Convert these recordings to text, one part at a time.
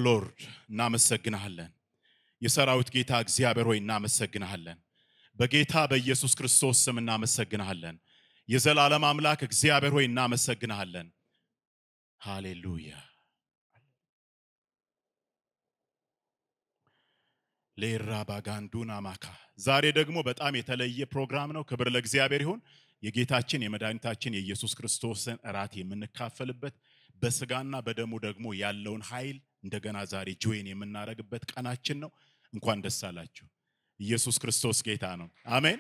ሎርድ እናመሰግንሃለን። የሰራዊት ጌታ እግዚአብሔር ሆይ እናመሰግንሃለን። በጌታ በኢየሱስ ክርስቶስ ስም እናመሰግንሃለን። የዘላለም አምላክ እግዚአብሔር ሆይ እናመሰግንሃለን። ሃሌሉያ ሌራ ባጋንዱና ማካ ዛሬ ደግሞ በጣም የተለየ ፕሮግራም ነው። ክብር ለእግዚአብሔር ይሁን። የጌታችን የመድኃኒታችን የኢየሱስ ክርስቶስን እራት የምንካፈልበት በስጋና በደሙ ደግሞ ያለውን ኃይል እንደገና ዛሬ ጆይን የምናደርግበት ቀናችን ነው። እንኳን ደስ አላችሁ። ኢየሱስ ክርስቶስ ጌታ ነው። አሜን።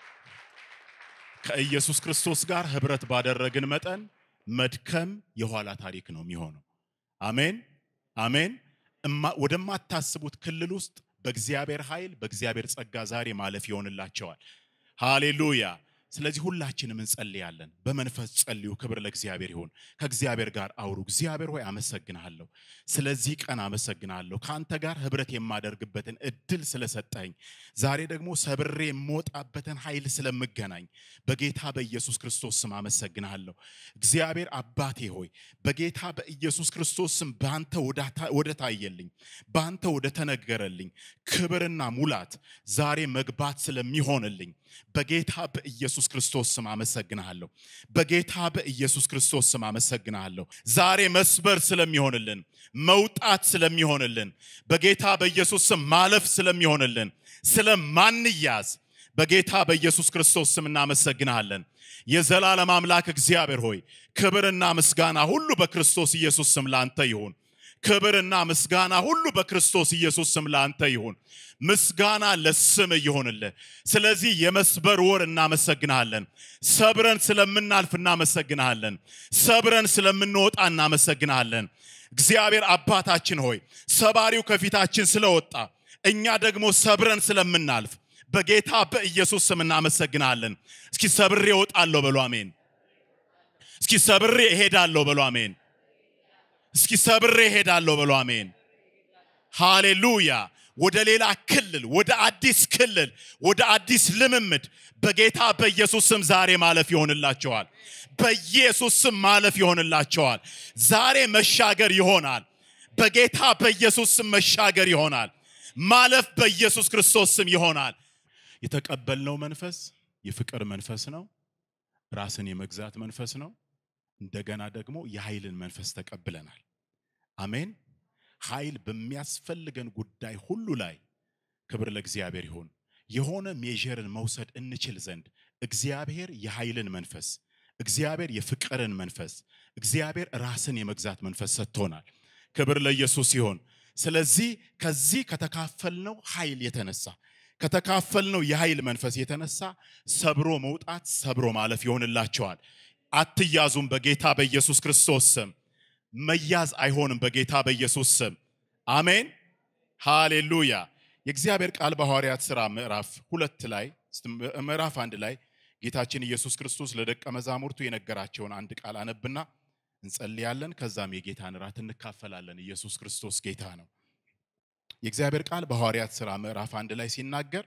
ከኢየሱስ ክርስቶስ ጋር ህብረት ባደረግን መጠን መድከም የኋላ ታሪክ ነው የሚሆነው። አሜን አሜን። ወደማታስቡት ክልል ውስጥ በእግዚአብሔር ኃይል በእግዚአብሔር ጸጋ ዛሬ ማለፍ ይሆንላቸዋል። ሃሌሉያ። ስለዚህ ሁላችንም እንጸልያለን። በመንፈስ ጸልዩ። ክብር ለእግዚአብሔር ይሁን። ከእግዚአብሔር ጋር አውሩ። እግዚአብሔር ሆይ አመሰግንሃለሁ፣ ስለዚህ ቀን አመሰግንሃለሁ። ከአንተ ጋር ህብረት የማደርግበትን እድል ስለሰጠኝ፣ ዛሬ ደግሞ ሰብሬ የምወጣበትን ኃይል ስለምገናኝ በጌታ በኢየሱስ ክርስቶስ ስም አመሰግንሃለሁ። እግዚአብሔር አባቴ ሆይ በጌታ በኢየሱስ ክርስቶስ ስም በአንተ ወደ ታየልኝ፣ በአንተ ወደ ተነገረልኝ ክብርና ሙላት ዛሬ መግባት ስለሚሆንልኝ በጌታ በኢየሱስ ክርስቶስ ስም አመሰግንሃለሁ። በጌታ በኢየሱስ ክርስቶስ ስም አመሰግንሃለሁ። ዛሬ መስበር ስለሚሆንልን፣ መውጣት ስለሚሆንልን፣ በጌታ በኢየሱስ ስም ማለፍ ስለሚሆንልን፣ ስለማንያዝ በጌታ በኢየሱስ ክርስቶስ ስም እናመሰግንሃለን። የዘላለም አምላክ እግዚአብሔር ሆይ ክብርና ምስጋና ሁሉ በክርስቶስ ኢየሱስ ስም ላንተ ይሁን። ክብርና ምስጋና ሁሉ በክርስቶስ ኢየሱስ ስም ላንተ ይሁን። ምስጋና ለስም ይሆንልህ። ስለዚህ የመስበር ወር እናመሰግንሃለን። ሰብረን ስለምናልፍ እናመሰግንሃለን። ሰብረን ስለምንወጣ እናመሰግንሃለን። እግዚአብሔር አባታችን ሆይ ሰባሪው ከፊታችን ስለወጣ እኛ ደግሞ ሰብረን ስለምናልፍ በጌታ በኢየሱስ ስም እናመሰግንሃለን። እስኪ ሰብሬ እወጣለሁ በሉ አሜን። እስኪ ሰብሬ እሄዳለሁ በሉ አሜን። እስኪ ሰብሬ እሄዳለሁ በሉ አሜን። ሃሌሉያ። ወደ ሌላ ክልል፣ ወደ አዲስ ክልል፣ ወደ አዲስ ልምምድ በጌታ በኢየሱስ ስም ዛሬ ማለፍ ይሆንላቸዋል። በኢየሱስ ስም ማለፍ ይሆንላቸዋል። ዛሬ መሻገር ይሆናል። በጌታ በኢየሱስ ስም መሻገር ይሆናል። ማለፍ በኢየሱስ ክርስቶስ ስም ይሆናል። የተቀበልነው መንፈስ የፍቅር መንፈስ ነው። ራስን የመግዛት መንፈስ ነው። እንደገና ደግሞ የኃይልን መንፈስ ተቀብለናል። አሜን። ኃይል በሚያስፈልገን ጉዳይ ሁሉ ላይ ክብር ለእግዚአብሔር ይሁን። የሆነ ሜዥርን መውሰድ እንችል ዘንድ እግዚአብሔር የኃይልን መንፈስ፣ እግዚአብሔር የፍቅርን መንፈስ፣ እግዚአብሔር ራስን የመግዛት መንፈስ ሰጥቶናል። ክብር ለኢየሱስ ይሁን። ስለዚህ ከዚህ ከተካፈልነው ኃይል የተነሳ ከተካፈልነው የኃይል መንፈስ የተነሳ ሰብሮ መውጣት ሰብሮ ማለፍ ይሆንላቸዋል። አትያዙም በጌታ በኢየሱስ ክርስቶስ ስም። መያዝ አይሆንም በጌታ በኢየሱስ ስም። አሜን ሃሌሉያ። የእግዚአብሔር ቃል በሐዋርያት ሥራ ምዕራፍ ሁለት ላይ ምዕራፍ አንድ ላይ ጌታችን ኢየሱስ ክርስቶስ ለደቀ መዛሙርቱ የነገራቸውን አንድ ቃል አነብና እንጸልያለን። ከዛም የጌታን እራት እንካፈላለን። ኢየሱስ ክርስቶስ ጌታ ነው። የእግዚአብሔር ቃል በሐዋርያት ሥራ ምዕራፍ አንድ ላይ ሲናገር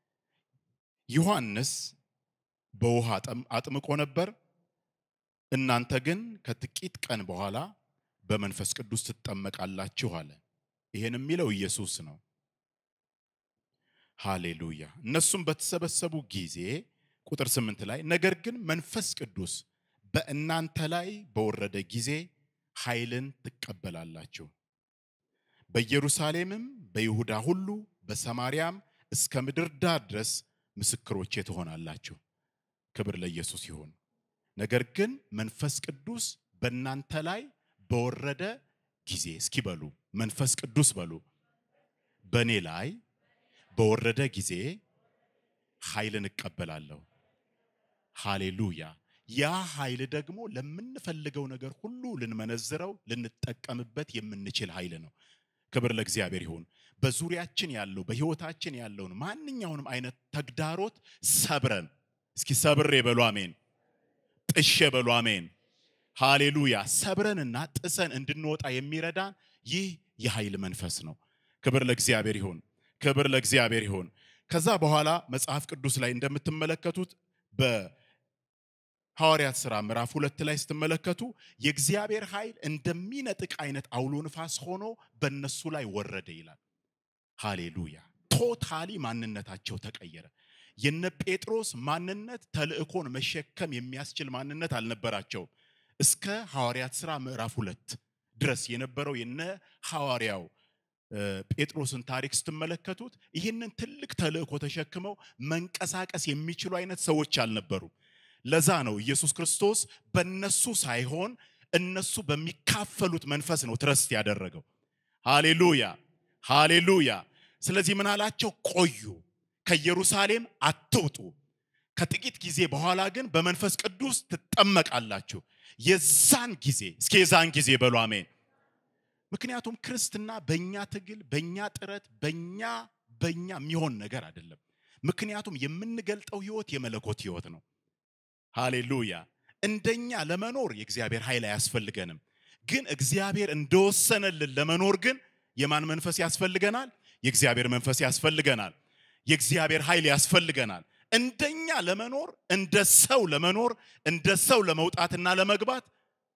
ዮሐንስ በውሃ አጥምቆ ነበር፣ እናንተ ግን ከጥቂት ቀን በኋላ በመንፈስ ቅዱስ ትጠመቃላችሁ አለ። ይሄን የሚለው ኢየሱስ ነው። ሃሌሉያ። እነሱም በተሰበሰቡ ጊዜ ቁጥር ስምንት ላይ ነገር ግን መንፈስ ቅዱስ በእናንተ ላይ በወረደ ጊዜ ኃይልን ትቀበላላችሁ በኢየሩሳሌምም በይሁዳ ሁሉ በሰማርያም እስከ ምድር ዳር ድረስ ምስክሮቼ ትሆናላችሁ። ክብር ለኢየሱስ ይሁን። ነገር ግን መንፈስ ቅዱስ በእናንተ ላይ በወረደ ጊዜ እስኪ በሉ መንፈስ ቅዱስ በሉ በእኔ ላይ በወረደ ጊዜ ኃይልን እቀበላለሁ። ሃሌሉያ። ያ ኃይል ደግሞ ለምንፈልገው ነገር ሁሉ ልንመነዝረው ልንጠቀምበት የምንችል ኃይል ነው። ክብር ለእግዚአብሔር ይሁን። በዙሪያችን ያለው በህይወታችን ያለውን ማንኛውንም አይነት ተግዳሮት ሰብረን እስኪ ሰብሬ በሉ አሜን፣ ጥሼ በሉ አሜን። ሃሌሉያ። ሰብረንና ጥሰን እንድንወጣ የሚረዳን ይህ የኃይል መንፈስ ነው። ክብር ለእግዚአብሔር ይሁን። ክብር ለእግዚአብሔር ይሁን። ከዛ በኋላ መጽሐፍ ቅዱስ ላይ እንደምትመለከቱት ሐዋርያት ሥራ ምዕራፍ ሁለት ላይ ስትመለከቱ የእግዚአብሔር ኃይል እንደሚነጥቅ አይነት አውሎ ንፋስ ሆኖ በእነሱ ላይ ወረደ ይላል። ሃሌሉያ! ቶታሊ ማንነታቸው ተቀየረ። የነ ጴጥሮስ ማንነት ተልእኮን መሸከም የሚያስችል ማንነት አልነበራቸውም። እስከ ሐዋርያት ሥራ ምዕራፍ ሁለት ድረስ የነበረው የነ ሐዋርያው ጴጥሮስን ታሪክ ስትመለከቱት ይህንን ትልቅ ተልእኮ ተሸክመው መንቀሳቀስ የሚችሉ አይነት ሰዎች አልነበሩም። ለዛ ነው ኢየሱስ ክርስቶስ በነሱ ሳይሆን እነሱ በሚካፈሉት መንፈስ ነው ትረስት ያደረገው። ሃሌሉያ ሃሌሉያ። ስለዚህ ምን አላቸው? ቆዩ፣ ከኢየሩሳሌም አትውጡ፣ ከጥቂት ጊዜ በኋላ ግን በመንፈስ ቅዱስ ትጠመቃላችሁ። የዛን ጊዜ እስኪ የዛን ጊዜ በሉ አሜን። ምክንያቱም ክርስትና በእኛ ትግል፣ በእኛ ጥረት፣ በእኛ በእኛ የሚሆን ነገር አይደለም። ምክንያቱም የምንገልጠው ህይወት የመለኮት ህይወት ነው። ሃሌሉያ። እንደኛ ለመኖር የእግዚአብሔር ኃይል አያስፈልገንም። ግን እግዚአብሔር እንደወሰነልን ለመኖር ግን የማን መንፈስ ያስፈልገናል? የእግዚአብሔር መንፈስ ያስፈልገናል። የእግዚአብሔር ኃይል ያስፈልገናል። እንደኛ ለመኖር እንደ ሰው ለመኖር እንደ ሰው ለመውጣትና ለመግባት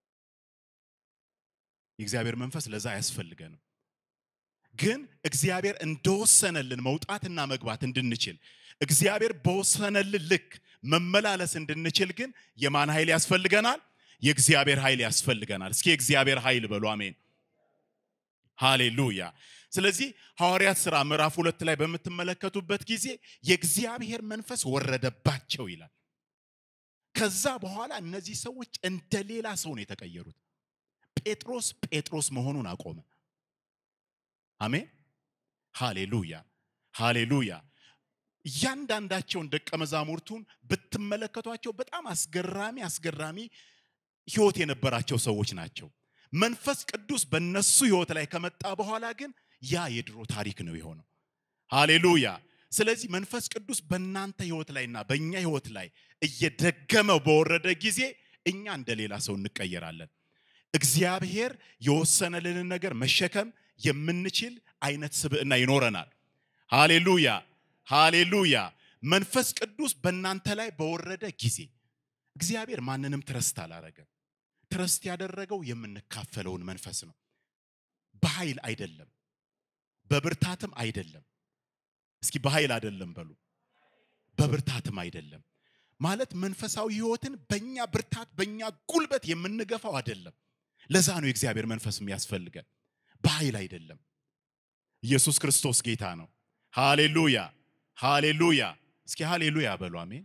የእግዚአብሔር መንፈስ ለዛ አያስፈልገንም። ግን እግዚአብሔር እንደወሰነልን መውጣትና መግባት እንድንችል እግዚአብሔር በወሰነልን ልክ መመላለስ እንድንችል ግን የማን ኃይል ያስፈልገናል? የእግዚአብሔር ኃይል ያስፈልገናል። እስኪ የእግዚአብሔር ኃይል በሉ አሜን። ሃሌሉያ። ስለዚህ ሐዋርያት ሥራ ምዕራፍ ሁለት ላይ በምትመለከቱበት ጊዜ የእግዚአብሔር መንፈስ ወረደባቸው ይላል። ከዛ በኋላ እነዚህ ሰዎች እንደ ሌላ ሰው ነው የተቀየሩት። ጴጥሮስ ጴጥሮስ መሆኑን አቆመ። አሜን። ሃሌሉያ ሃሌሉያ። እያንዳንዳቸውን ደቀ መዛሙርቱን ብትመለከቷቸው በጣም አስገራሚ አስገራሚ ህይወት የነበራቸው ሰዎች ናቸው። መንፈስ ቅዱስ በነሱ ህይወት ላይ ከመጣ በኋላ ግን ያ የድሮ ታሪክ ነው የሆነው። ሃሌሉያ። ስለዚህ መንፈስ ቅዱስ በእናንተ ህይወት ላይና በእኛ ህይወት ላይ እየደገመው በወረደ ጊዜ እኛ እንደ ሌላ ሰው እንቀየራለን። እግዚአብሔር የወሰነልንን ነገር መሸከም የምንችል አይነት ስብዕና ይኖረናል። ሃሌሉያ ሃሌሉያ። መንፈስ ቅዱስ በእናንተ ላይ በወረደ ጊዜ እግዚአብሔር ማንንም ትረስት አላረገም። ትረስት ያደረገው የምንካፈለውን መንፈስ ነው። በኃይል አይደለም፣ በብርታትም አይደለም። እስኪ በኃይል አይደለም በሉ፣ በብርታትም አይደለም። ማለት መንፈሳዊ ህይወትን በእኛ ብርታት በእኛ ጉልበት የምንገፋው አይደለም። ለዛ ነው የእግዚአብሔር መንፈስ የሚያስፈልገን፣ በኃይል አይደለም። ኢየሱስ ክርስቶስ ጌታ ነው። ሃሌሉያ ሃሌሉያ። እስኪ ሃሌሉያ በሉ አሜን።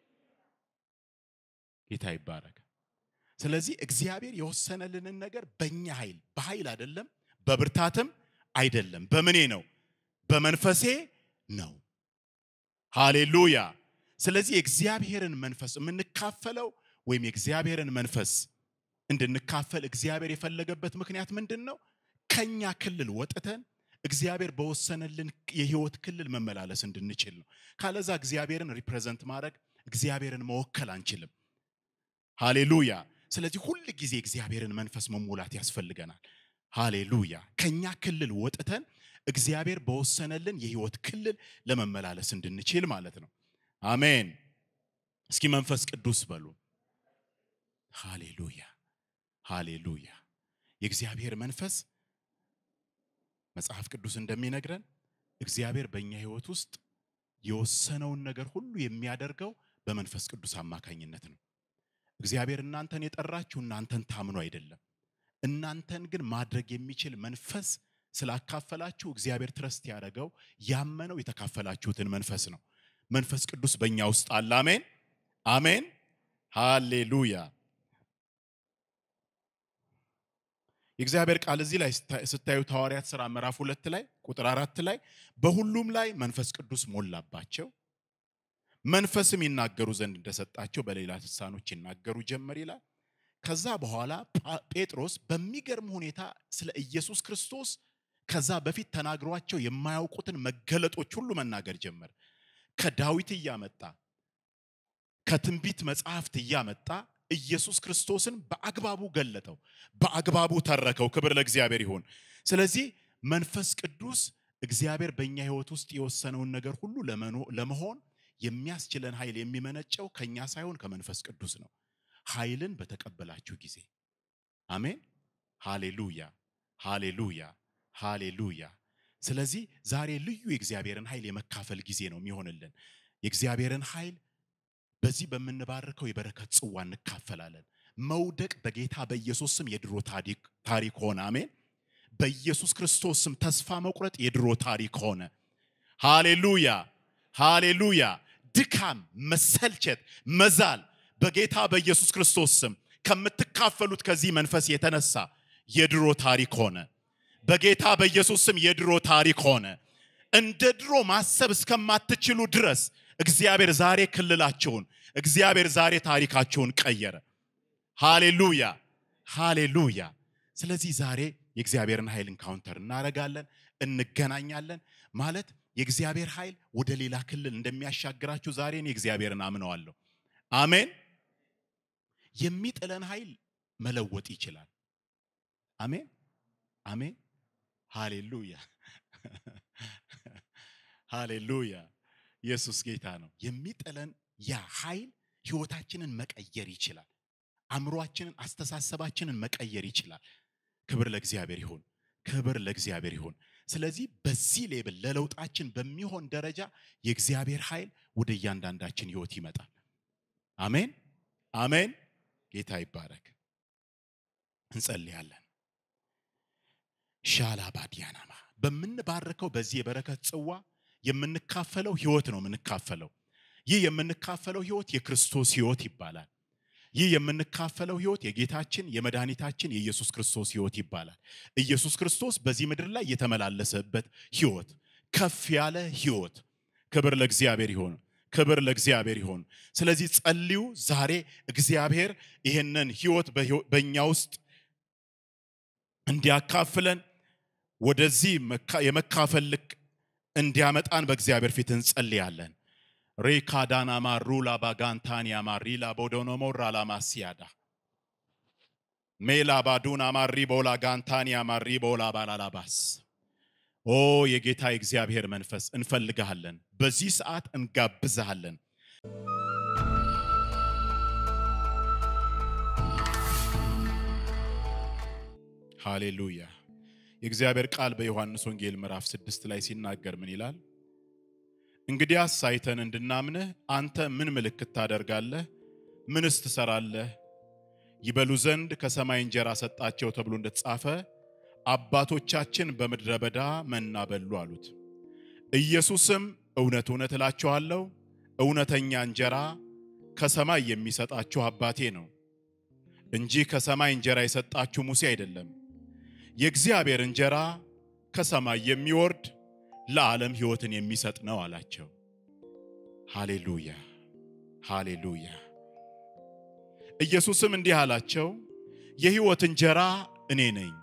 ጌታ ይባረክ። ስለዚህ እግዚአብሔር የወሰነልንን ነገር በእኛ ኃይል በኃይል አይደለም፣ በብርታትም አይደለም። በምኔ ነው? በመንፈሴ ነው። ሃሌሉያ። ስለዚህ የእግዚአብሔርን መንፈስ የምንካፈለው ወይም የእግዚአብሔርን መንፈስ እንድንካፈል እግዚአብሔር የፈለገበት ምክንያት ምንድን ነው? ከኛ ክልል ወጥተን እግዚአብሔር በወሰነልን የህይወት ክልል መመላለስ እንድንችል ነው። ካለዛ እግዚአብሔርን ሪፕሬዘንት ማድረግ እግዚአብሔርን መወከል አንችልም። ሃሌሉያ። ስለዚህ ሁል ጊዜ እግዚአብሔርን መንፈስ መሞላት ያስፈልገናል። ሃሌሉያ። ከኛ ክልል ወጥተን እግዚአብሔር በወሰነልን የህይወት ክልል ለመመላለስ እንድንችል ማለት ነው። አሜን። እስኪ መንፈስ ቅዱስ በሉ። ሃሌሉያ ሃሌሉያ። የእግዚአብሔር መንፈስ መጽሐፍ ቅዱስ እንደሚነግረን እግዚአብሔር በእኛ ህይወት ውስጥ የወሰነውን ነገር ሁሉ የሚያደርገው በመንፈስ ቅዱስ አማካኝነት ነው። እግዚአብሔር እናንተን የጠራችሁ እናንተን ታምኖ አይደለም። እናንተን ግን ማድረግ የሚችል መንፈስ ስላካፈላችሁ እግዚአብሔር ትረስት ያደረገው ያመነው የተካፈላችሁትን መንፈስ ነው። መንፈስ ቅዱስ በእኛ ውስጥ አለ። አሜን አሜን፣ ሃሌሉያ። የእግዚአብሔር ቃል እዚህ ላይ ስታዩት ሐዋርያት ሥራ ምዕራፍ ሁለት ላይ ቁጥር አራት ላይ በሁሉም ላይ መንፈስ ቅዱስ ሞላባቸው፣ መንፈስም ይናገሩ ዘንድ እንደሰጣቸው በሌላ ልሳኖች ይናገሩ ጀመር ይላል። ከዛ በኋላ ጴጥሮስ በሚገርም ሁኔታ ስለ ኢየሱስ ክርስቶስ ከዛ በፊት ተናግሯቸው የማያውቁትን መገለጦች ሁሉ መናገር ጀመር። ከዳዊት እያመጣ ከትንቢት መጽሐፍት እያመጣ ኢየሱስ ክርስቶስን በአግባቡ ገለጠው፣ በአግባቡ ተረከው። ክብር ለእግዚአብሔር ይሁን። ስለዚህ መንፈስ ቅዱስ እግዚአብሔር በእኛ ሕይወት ውስጥ የወሰነውን ነገር ሁሉ ለመሆን የሚያስችለን ኃይል የሚመነጨው ከኛ ሳይሆን ከመንፈስ ቅዱስ ነው። ኃይልን በተቀበላችሁ ጊዜ። አሜን። ሃሌሉያ፣ ሃሌሉያ፣ ሃሌሉያ። ስለዚህ ዛሬ ልዩ የእግዚአብሔርን ኃይል የመካፈል ጊዜ ነው የሚሆንልን። የእግዚአብሔርን ኃይል በዚህ በምንባርከው የበረከት ጽዋ እንካፈላለን። መውደቅ በጌታ በኢየሱስ ስም የድሮ ታሪክ ሆነ። አሜን። በኢየሱስ ክርስቶስ ስም ተስፋ መቁረጥ የድሮ ታሪክ ሆነ። ሃሌሉያ ሃሌሉያ። ድካም፣ መሰልቸት፣ መዛል በጌታ በኢየሱስ ክርስቶስ ስም ከምትካፈሉት ከዚህ መንፈስ የተነሳ የድሮ ታሪክ ሆነ። በጌታ በኢየሱስ ስም የድሮ ታሪክ ሆነ። እንደ ድሮ ማሰብ እስከማትችሉ ድረስ እግዚአብሔር ዛሬ ክልላቸውን፣ እግዚአብሔር ዛሬ ታሪካቸውን ቀየረ። ሃሌሉያ ሃሌሉያ። ስለዚህ ዛሬ የእግዚአብሔርን ኃይል እንካውንተር እናደርጋለን፣ እንገናኛለን። ማለት የእግዚአብሔር ኃይል ወደ ሌላ ክልል እንደሚያሻግራችሁ ዛሬ እኔ እግዚአብሔርን አምነዋለሁ። አሜን። የሚጥለን ኃይል መለወጥ ይችላል። አሜን አሜን። ሃሌሉያ ሃሌሉያ። ኢየሱስ ጌታ ነው። የሚጥለን ያ ኃይል ህይወታችንን መቀየር ይችላል። አእምሯችንን፣ አስተሳሰባችንን መቀየር ይችላል። ክብር ለእግዚአብሔር ይሁን። ክብር ለእግዚአብሔር ይሁን። ስለዚህ በዚህ ሌብል ለለውጣችን በሚሆን ደረጃ የእግዚአብሔር ኃይል ወደ እያንዳንዳችን ህይወት ይመጣል። አሜን አሜን። ጌታ ይባረክ። እንጸልያለን። ሻላ ባዲያናማ በምንባርከው በዚህ የበረከት ጽዋ የምንካፈለው ህይወት ነው የምንካፈለው። ይህ የምንካፈለው ህይወት የክርስቶስ ህይወት ይባላል። ይህ የምንካፈለው ህይወት የጌታችን የመድኃኒታችን የኢየሱስ ክርስቶስ ህይወት ይባላል። ኢየሱስ ክርስቶስ በዚህ ምድር ላይ የተመላለሰበት ህይወት፣ ከፍ ያለ ህይወት። ክብር ለእግዚአብሔር ይሆን። ክብር ለእግዚአብሔር ይሆን። ስለዚህ ጸልዩ። ዛሬ እግዚአብሔር ይህንን ህይወት በእኛ ውስጥ እንዲያካፍለን ወደዚህ የመካፈል ልክ እንዲያመጣን በእግዚአብሔር ፊት እንጸልያለን። ሬካዳና ማሩላ ባጋንታኒያ ማሪላ ቦዶኖሞራ ላማሲያዳ ሜላ ባዱና ማሪ ቦላ ጋንታኒያ ማሪ ቦላ ባላላባስ ኦ የጌታ የእግዚአብሔር መንፈስ እንፈልግሃለን። በዚህ ሰዓት እንጋብዝሃለን። ሃሌሉያ። የእግዚአብሔር ቃል በዮሐንስ ወንጌል ምዕራፍ ስድስት ላይ ሲናገር ምን ይላል? እንግዲያስ አይተን እንድናምንህ አንተ ምን ምልክት ታደርጋለህ? ምንስ ትሰራለህ? ይበሉ ዘንድ ከሰማይ እንጀራ ሰጣቸው ተብሎ እንደተጻፈ አባቶቻችን በምድረ በዳ መና በሉ አሉት። ኢየሱስም እውነት እውነት እላችኋለሁ እውነተኛ እንጀራ ከሰማይ የሚሰጣችሁ አባቴ ነው እንጂ ከሰማይ እንጀራ የሰጣችሁ ሙሴ አይደለም። የእግዚአብሔር እንጀራ ከሰማይ የሚወርድ ለዓለም ሕይወትን የሚሰጥ ነው አላቸው። ሃሌሉያ ሃሌሉያ። ኢየሱስም እንዲህ አላቸው፣ የሕይወት እንጀራ እኔ ነኝ።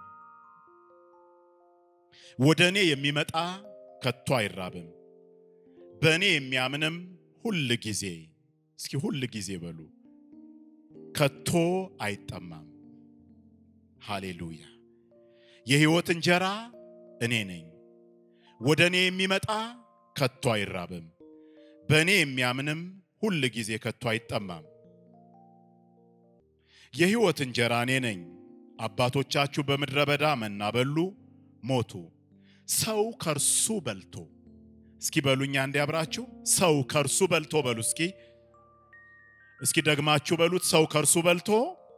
ወደ እኔ የሚመጣ ከቶ አይራብም፣ በእኔ የሚያምንም ሁል ጊዜ እስኪ ሁል ጊዜ በሉ ከቶ አይጠማም። ሃሌሉያ። የሕይወት እንጀራ እኔ ነኝ። ወደ እኔ የሚመጣ ከቶ አይራብም፣ በእኔ የሚያምንም ሁል ጊዜ ከቶ አይጠማም። የሕይወት እንጀራ እኔ ነኝ። አባቶቻችሁ በምድረ በዳ መና በሉ፣ ሞቱ። ሰው ከእርሱ በልቶ እስኪ በሉኛ እንዲያብራችሁ ሰው ከእርሱ በልቶ በሉ እስኪ እስኪ ደግማችሁ በሉት። ሰው ከእርሱ በልቶ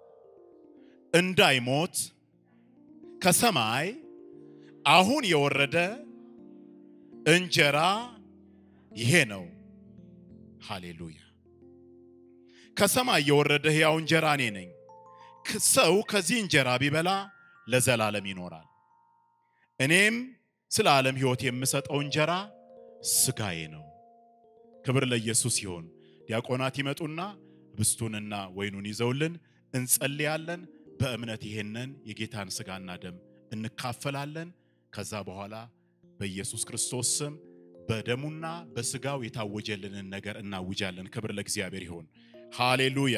እንዳይሞት ከሰማይ አሁን የወረደ እንጀራ ይሄ ነው። ሃሌሉያ። ከሰማይ የወረደ ሕያው እንጀራ እኔ ነኝ። ሰው ከዚህ እንጀራ ቢበላ ለዘላለም ይኖራል። እኔም ስለ ዓለም ሕይወት የምሰጠው እንጀራ ስጋዬ ነው። ክብር ለኢየሱስ ይሁን። ዲያቆናት ይመጡና ብስቱንና ወይኑን ይዘውልን እንጸልያለን። በእምነት ይሄንን የጌታን ስጋና ደም እንካፈላለን። ከዛ በኋላ በኢየሱስ ክርስቶስ ስም በደሙና በስጋው የታወጀልንን ነገር እናውጃለን። ክብር ለእግዚአብሔር ይሁን። ሃሌሉያ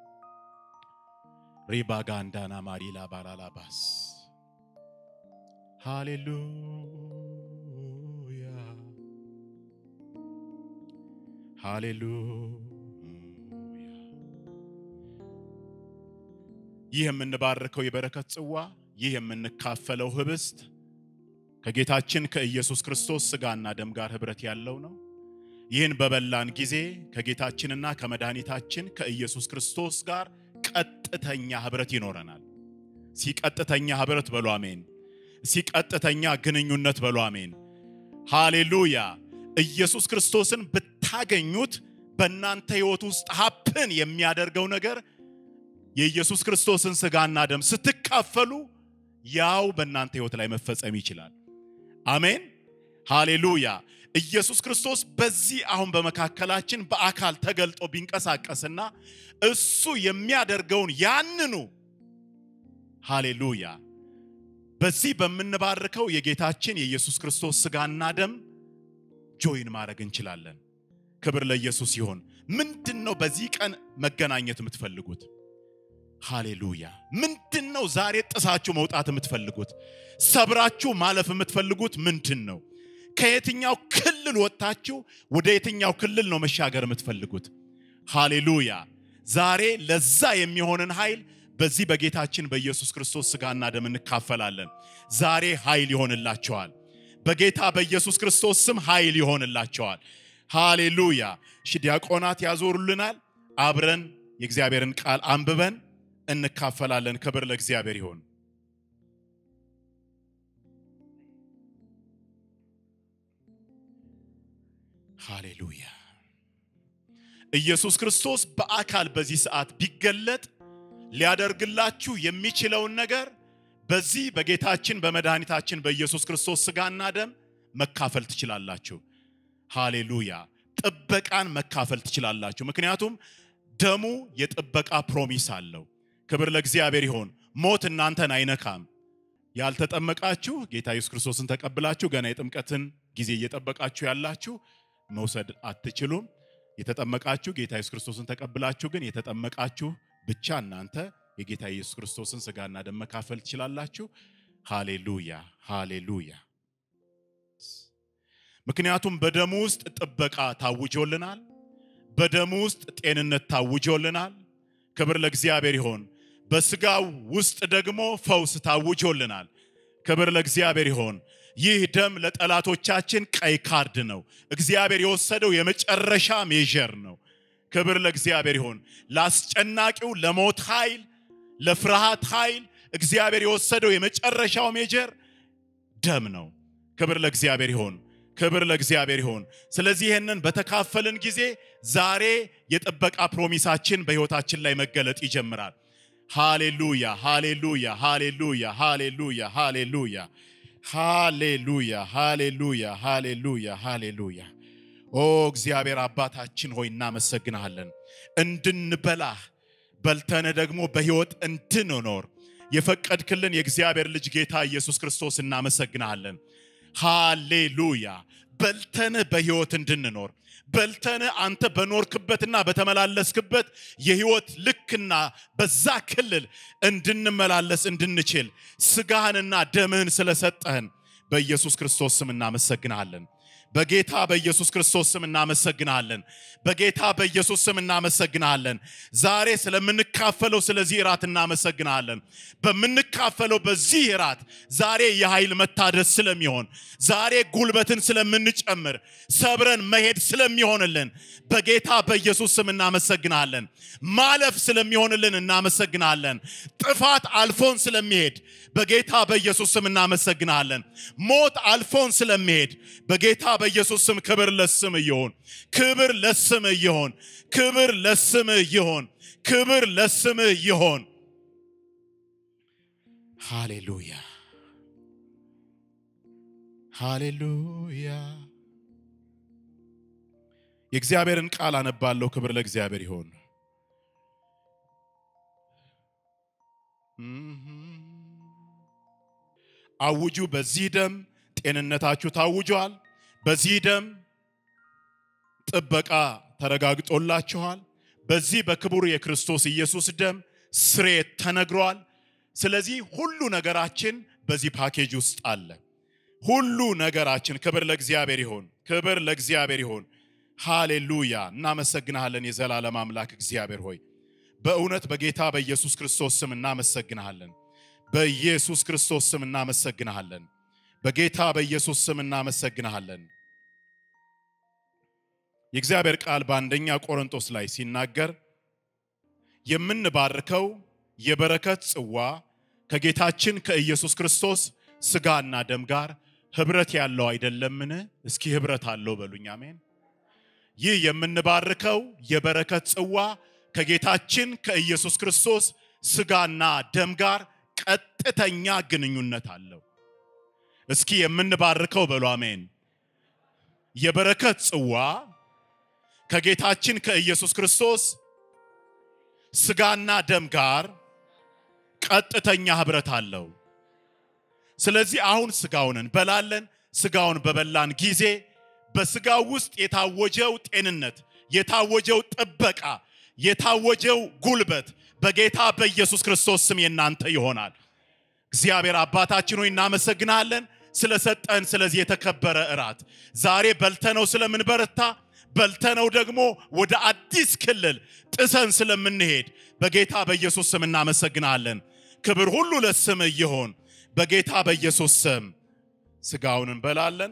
ሪባጋንዳና ማሪላ ባራላባስ ሃሌሉያ ሃሌሉያ ይህ የምንባርከው የበረከት ጽዋ፣ ይህ የምንካፈለው ህብስት ከጌታችን ከኢየሱስ ክርስቶስ ሥጋና ደም ጋር ኅብረት ያለው ነው። ይህን በበላን ጊዜ ከጌታችንና ከመድኃኒታችን ከኢየሱስ ክርስቶስ ጋር ቀጥተኛ ኅብረት ይኖረናል። ሲቀጥተኛ ኅብረት በሉ አሜን። ሲቀጥተኛ ግንኙነት በሉ አሜን። ሃሌሉያ። ኢየሱስ ክርስቶስን ብታገኙት በእናንተ ሕይወት ውስጥ ሀፕን የሚያደርገው ነገር የኢየሱስ ክርስቶስን ሥጋና ደም ስትካፈሉ ያው በእናንተ ሕይወት ላይ መፈጸም ይችላል። አሜን ሃሌሉያ። ኢየሱስ ክርስቶስ በዚህ አሁን በመካከላችን በአካል ተገልጦ ቢንቀሳቀስና እሱ የሚያደርገውን ያንኑ ሃሌሉያ በዚህ በምንባርከው የጌታችን የኢየሱስ ክርስቶስ ሥጋና ደም ጆይን ማድረግ እንችላለን። ክብር ለኢየሱስ ይሁን። ምንድን ነው በዚህ ቀን መገናኘት የምትፈልጉት? ሃሌሉያ። ምንድን ነው ዛሬ ጥሳችሁ መውጣት የምትፈልጉት? ሰብራችሁ ማለፍ የምትፈልጉት ምንድን ነው? ከየትኛው ክልል ወጥታችሁ ወደ የትኛው ክልል ነው መሻገር የምትፈልጉት? ሃሌሉያ። ዛሬ ለዛ የሚሆንን ኃይል በዚህ በጌታችን በኢየሱስ ክርስቶስ ሥጋና ደም እንካፈላለን። ዛሬ ኃይል ይሆንላቸዋል። በጌታ በኢየሱስ ክርስቶስ ስም ኃይል ይሆንላቸዋል። ሃሌሉያ። እሺ ዲያቆናት ያዞሩልናል። አብረን የእግዚአብሔርን ቃል አንብበን እንካፈላለን። ክብር ለእግዚአብሔር ይሆን። ሃሌሉያ። ኢየሱስ ክርስቶስ በአካል በዚህ ሰዓት ቢገለጥ ሊያደርግላችሁ የሚችለውን ነገር በዚህ በጌታችን በመድኃኒታችን በኢየሱስ ክርስቶስ ሥጋና ደም መካፈል ትችላላችሁ። ሃሌሉያ። ጥበቃን መካፈል ትችላላችሁ። ምክንያቱም ደሙ የጥበቃ ፕሮሚስ አለው። ክብር ለእግዚአብሔር ይሆን። ሞት እናንተን አይነካም። ያልተጠመቃችሁ ጌታ ኢየሱስ ክርስቶስን ተቀብላችሁ ገና የጥምቀትን ጊዜ እየጠበቃችሁ ያላችሁ መውሰድ አትችሉም። የተጠመቃችሁ ጌታ ኢየሱስ ክርስቶስን ተቀብላችሁ ግን የተጠመቃችሁ ብቻ እናንተ የጌታ ኢየሱስ ክርስቶስን ሥጋና ደም መካፈል ትችላላችሁ። ሃሌሉያ ሃሌሉያ። ምክንያቱም በደሙ ውስጥ ጥበቃ ታውጆልናል። በደሙ ውስጥ ጤንነት ታውጆልናል። ክብር ለእግዚአብሔር ይሆን። በስጋው ውስጥ ደግሞ ፈውስ ታውጆልናል። ክብር ለእግዚአብሔር ይሆን። ይህ ደም ለጠላቶቻችን ቀይ ካርድ ነው። እግዚአብሔር የወሰደው የመጨረሻ ሜዥር ነው። ክብር ለእግዚአብሔር ይሆን። ለአስጨናቂው ለሞት ኃይል፣ ለፍርሃት ኃይል እግዚአብሔር የወሰደው የመጨረሻው ሜጀር ደም ነው። ክብር ለእግዚአብሔር ይሆን። ክብር ለእግዚአብሔር ይሆን። ስለዚህ ይህንን በተካፈልን ጊዜ ዛሬ የጥበቃ ፕሮሚሳችን በሕይወታችን ላይ መገለጥ ይጀምራል። ሃሌሉያ ሃሌሉያ ሃሌሉያ ሃሌሉያ ሃሌሉያ ሃሌሉያ ሃሌሉያ ሃሌሉያ ሃሌሉያ። ኦ እግዚአብሔር አባታችን ሆይ እናመሰግንሃለን። እንድንበላህ በልተን ደግሞ በሕይወት እንድንኖር የፈቀድክልን የእግዚአብሔር ልጅ ጌታ ኢየሱስ ክርስቶስ እናመሰግንሃለን። ሃሌሉያ በልተን በሕይወት እንድንኖር በልተን አንተ በኖርክበትና በተመላለስክበት የሕይወት ልክና በዛ ክልል እንድንመላለስ እንድንችል ስጋህንና ደምህን ስለሰጠህን በኢየሱስ ክርስቶስ ስም እናመሰግንሃለን። በጌታ በኢየሱስ ክርስቶስ ስም እናመሰግንሃለን። በጌታ በኢየሱስ ስም እናመሰግንሃለን። ዛሬ ስለምንካፈለው ስለዚህ እራት እናመሰግንሃለን። በምንካፈለው በዚህ እራት ዛሬ የኃይል መታደስ ስለሚሆን ዛሬ ጉልበትን ስለምንጨምር ሰብረን መሄድ ስለሚሆንልን በጌታ በኢየሱስ ስም እናመሰግንሃለን። ማለፍ ስለሚሆንልን እናመሰግንሃለን። ጥፋት አልፎን ስለሚሄድ በጌታ በኢየሱስ ስም እናመሰግንሃለን። ሞት አልፎን ስለሚሄድ በጌታ በኢየሱስ ስም ክብር ለስም ይሆን፣ ክብር ለስም ይሆን፣ ክብር ለስም ይሆን፣ ክብር ለስም ይሆን። ሃሌሉያ ሃሌሉያ። የእግዚአብሔርን ቃል አነባለሁ። ክብር ለእግዚአብሔር ይሆን። አውጁ፣ በዚህ ደም ጤንነታችሁ ታውጇል። በዚህ ደም ጥበቃ ተረጋግጦላችኋል። በዚህ በክቡር የክርስቶስ ኢየሱስ ደም ስርየት ተነግሯል። ስለዚህ ሁሉ ነገራችን በዚህ ፓኬጅ ውስጥ አለ። ሁሉ ነገራችን ክብር ለእግዚአብሔር ይሆን፣ ክብር ለእግዚአብሔር ይሆን። ሃሌሉያ። እናመሰግንሃለን የዘላለም አምላክ እግዚአብሔር ሆይ በእውነት በጌታ በኢየሱስ ክርስቶስ ስም እናመሰግንሃለን። በኢየሱስ ክርስቶስ ስም እናመሰግንሃለን። በጌታ በኢየሱስ ስም እናመሰግንሃለን። የእግዚአብሔር ቃል በአንደኛ ቆሮንቶስ ላይ ሲናገር የምንባርከው የበረከት ጽዋ ከጌታችን ከኢየሱስ ክርስቶስ ሥጋና ደም ጋር ኅብረት ያለው አይደለምን? እስኪ ኅብረት አለው በሉኝ። አሜን። ይህ የምንባርከው የበረከት ጽዋ ከጌታችን ከኢየሱስ ክርስቶስ ሥጋና ደም ጋር ቀጥተኛ ግንኙነት አለው። እስኪ የምንባርከው በሉ። አሜን። የበረከት ጽዋ ከጌታችን ከኢየሱስ ክርስቶስ ሥጋና ደም ጋር ቀጥተኛ ኅብረት አለው። ስለዚህ አሁን ሥጋውን እንበላለን። ሥጋውን በበላን ጊዜ በሥጋው ውስጥ የታወጀው ጤንነት፣ የታወጀው ጥበቃ፣ የታወጀው ጉልበት በጌታ በኢየሱስ ክርስቶስ ስም የናንተ ይሆናል። እግዚአብሔር አባታችን ሆይ እናመሰግናለን ስለሰጠን ስለዚህ የተከበረ እራት ዛሬ በልተነው ስለምንበረታ በልተነው ደግሞ ወደ አዲስ ክልል ጥሰን ስለምንሄድ በጌታ በኢየሱስ ስም እናመሰግናለን። ክብር ሁሉ ለስም ይሆን። በጌታ በኢየሱስ ስም ሥጋውን እንበላለን።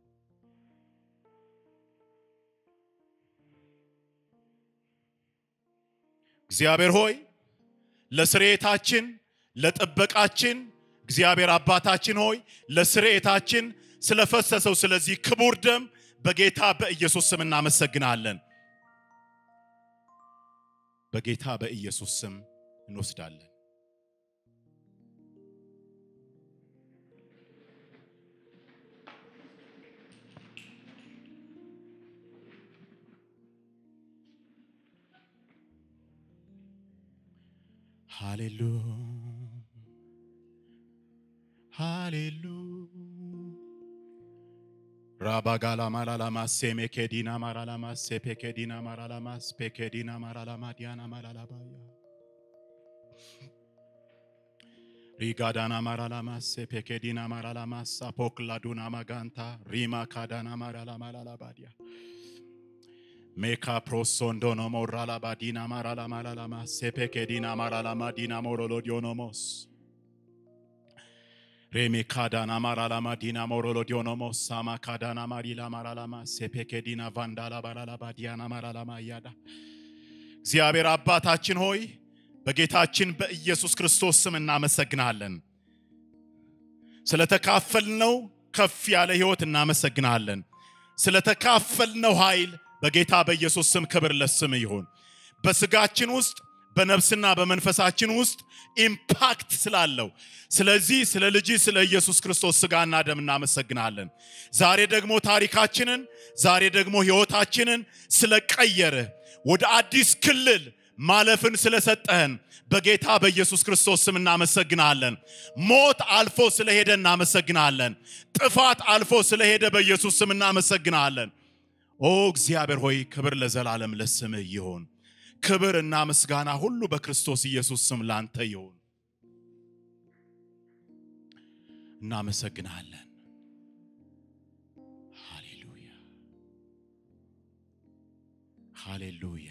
እግዚአብሔር ሆይ ለስርየታችን ለጥበቃችን እግዚአብሔር አባታችን ሆይ ለስርየታችን ስለፈሰሰው ስለዚህ ክቡር ደም በጌታ በኢየሱስ ስም እናመሰግናለን። በጌታ በኢየሱስ ስም እንወስዳለን። ሃሌሉ ሃሌሉ ራባጋላ ማላላማስ ሜኬዲና ማራላማስ ፔኬዲና ማራላማስ ፔኬዲና ማራላማ ዲያና ማላላባያ ሪጋዳና ማራላማስ ፔኬዲና ማራላማስ አፖክላዱና ማጋንታ ሪማ ካዳና ማራላማላላባዲያ ሜካ ፕሮሶንዶኖ ሞራላባ ዲና ማራላማላላማ ሴፔኬዲና ማራላማ ዲና ሞሮሎዲዮኖሞስ ሬሜ ካዳና ማራላማ ዲና ሞሮሎዲዮኖሞስ ሳማ ካዳና ማሪላ ማራላማ ሴፔኬዲና ቫንዳላ ባራላባ ዲያና ማራላማ እያዳ እግዚአብሔር አባታችን ሆይ በጌታችን በኢየሱስ ክርስቶስ ስም እናመሰግናለን። ስለተካፈልነው ከፍ ያለ ሕይወት እናመሰግናለን። ስለተካፈልነው ኃይል በጌታ በኢየሱስ ስም ክብር ለስም ይሁን። በስጋችን ውስጥ በነፍስና በመንፈሳችን ውስጥ ኢምፓክት ስላለው ስለዚህ ስለ ልጅ ስለ ኢየሱስ ክርስቶስ ስጋና ደም እናመሰግናለን። ዛሬ ደግሞ ታሪካችንን ዛሬ ደግሞ ሕይወታችንን ስለቀየርህ ወደ አዲስ ክልል ማለፍን ስለሰጠህን በጌታ በኢየሱስ ክርስቶስ ስም እናመሰግናለን። ሞት አልፎ ስለሄደ እናመሰግናለን። ጥፋት አልፎ ስለሄደ በኢየሱስ ስም እናመሰግናለን። ኦ እግዚአብሔር ሆይ ክብር ለዘላለም ለስምህ ይሁን። ክብር እና ምስጋና ሁሉ በክርስቶስ ኢየሱስ ስም ላንተ ይሁን። እናመሰግናለን። ሃሌሉያ ሃሌሉያ።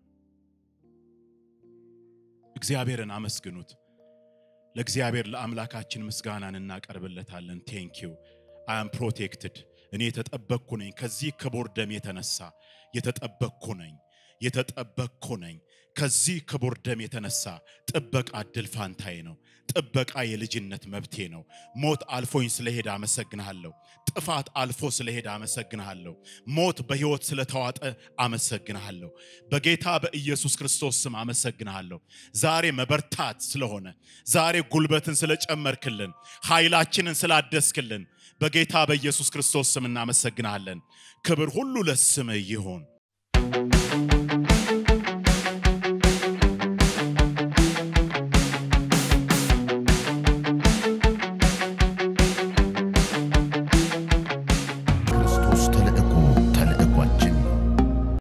እግዚአብሔርን አመስግኑት። ለእግዚአብሔር ለአምላካችን ምስጋናን እናቀርብለታለን። ቴንኪዩ አይ አም ፕሮቴክትድ እኔ የተጠበቅኩ ነኝ። ከዚህ ክቡር ደም የተነሳ የተጠበቅኩ ነኝ የተጠበቅኩ ነኝ። ከዚህ ክቡር ደም የተነሳ ጥበቃ እድል ፋንታዬ ነው። ጥበቃ የልጅነት መብቴ ነው። ሞት አልፎኝ ስለሄደ አመሰግንሃለሁ። ጥፋት አልፎ ስለሄደ አመሰግንሃለሁ። ሞት በሕይወት ስለተዋጠ አመሰግንሃለሁ። በጌታ በኢየሱስ ክርስቶስ ስም አመሰግንሃለሁ። ዛሬ መበርታት ስለሆነ፣ ዛሬ ጉልበትን ስለጨመርክልን፣ ኃይላችንን ስላደስክልን በጌታ በኢየሱስ ክርስቶስ ስም እናመሰግንሃለን። ክብር ሁሉ ለስምህ ይሁን።